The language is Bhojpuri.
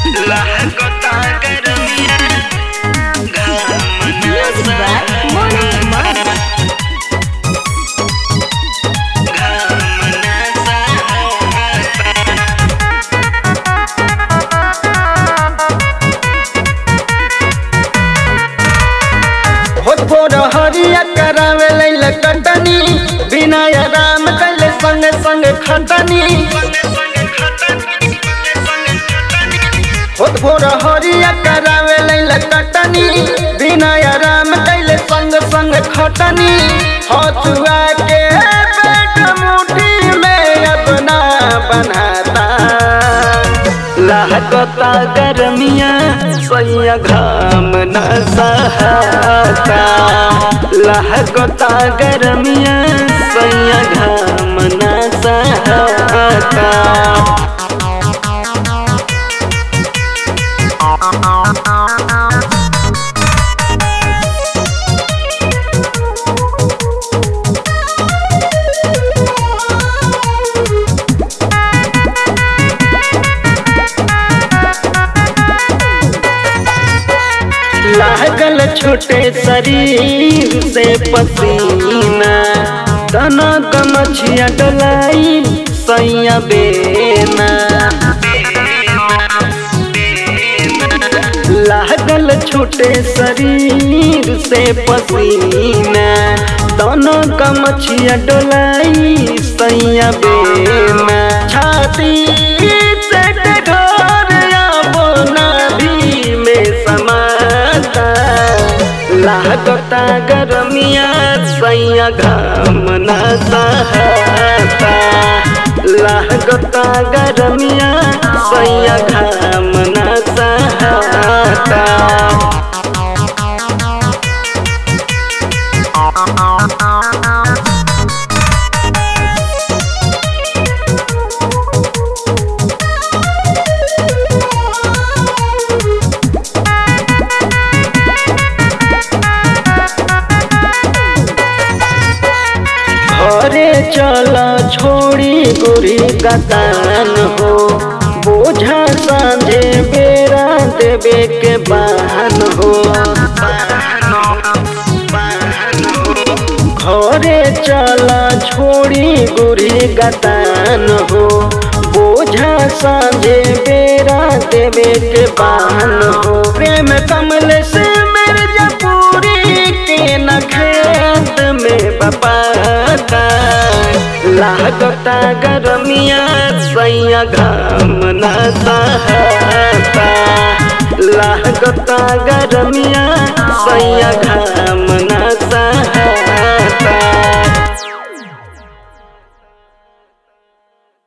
लहकता गरमिया घाम Music ना by Moni Mani. घाम ना सहाता होत भोर हरिया करावे लैल कटनी बिना राम कैले संग संग खटनी होत भोर हरिया करावे लैल कटनी बिना राम कैले संग संग खटनी हथुआ के पेट मुट्ठी में अपना बनाता लहकता गरमिया सैया घाम न सहाता लहकता गरमिया सैया घाम न सहाता लागल छोटे शरीर से पसीना तना कमछिया डलाई सैया बेना लागल छोटे शरीर से पसीना दोनों कमछिया डोलाई सैया बेना छाती से ढोर बोना भी में समाता लागता गरमिया सैया घाम न सहाता लागता गरमिया सैया घाम न सहाता घरे चल छोड़ी गोरी गतान हो बोझा सांझे बेरा देवे के बहन हो घरे चल छोड़ी गोरी गतान हो बोझा सांझे बेरा देवे के बहन हो प्रेम कमल से मिर्जापुरी के न खेत में बपाता लागता गरमिया सैया घाम न सहाता लागता गरमिया